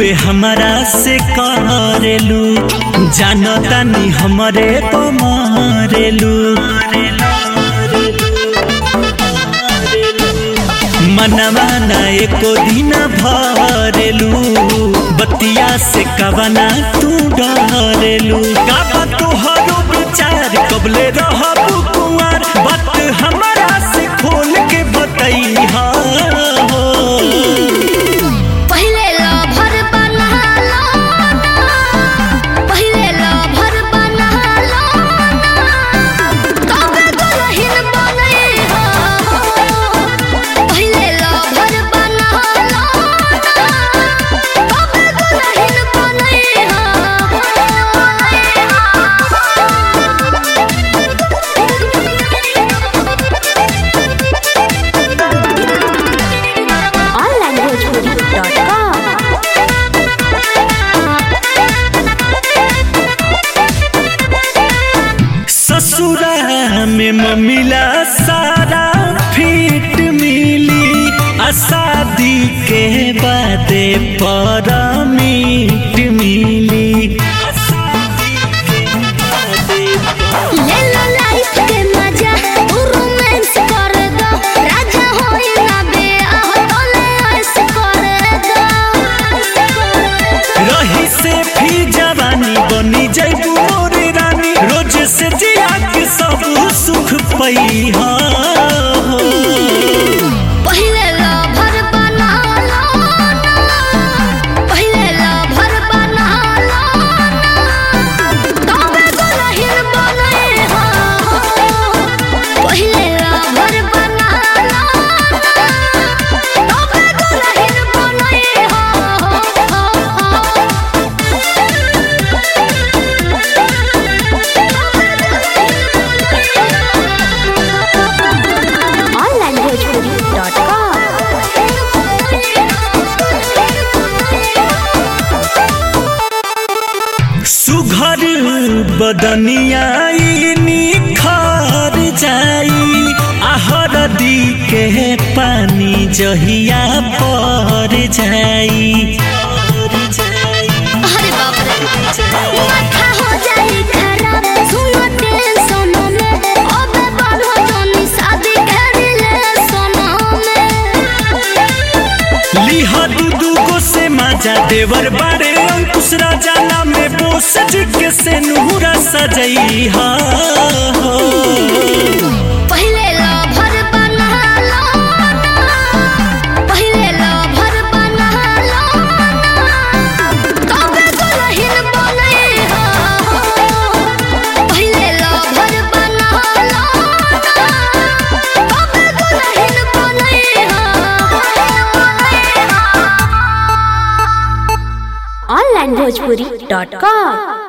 खूबे हमारा से करेलू जानतानी हमरे पमारेलू मनवा ना एको दिन भरेलू बतिया से कवना तू डरेलू का तोहरो विचार कबले रहबू कुंवर बात हमारा से खोल के बतैहा हो पहिले लभर बना लो पहिले लभर बना लो तबे दुल्हन बनै हो पहिले लभर बना लो तबे दुल्हन बनै हो onlinebhojpuri.com ससुरा में ममिला सारा फिट मिली आ शादी के बादे पर मीट मिली ले लो लाइफ के मजा तू रोमांस कर दो राजा होई ना बेआह तोले ऐस कर दो रही से भी जवानी बनी जैबू मोर रानी रोज से जिया के सब सुख पैहा हो पहिले लभर बना लो ना पहिले लभर बना लो ना तबे दुल्हन बनै हो पहिले लभर बना लो ना तबे दुल्हन बनै हो सुघर बदनिया निखर जाई आहर दी के पानी जहिया पर जाई अरे बाप रे माथा हो जाई खराब सुनो टेंशन में अबे बढ़ो जोनी शादी कर ले सोना में लिह दू दू गो से माजा देवर बारे अंकुश राजा नाम में बोस जी के से नूरा सजई हा हो पहिले लभर बना लो ना पहिले लभर बना लो ना तबे दुल्हन बनै हो पहिले लभर बना लो ना तबे दुल्हन बनै हो onlinebhojpuri.com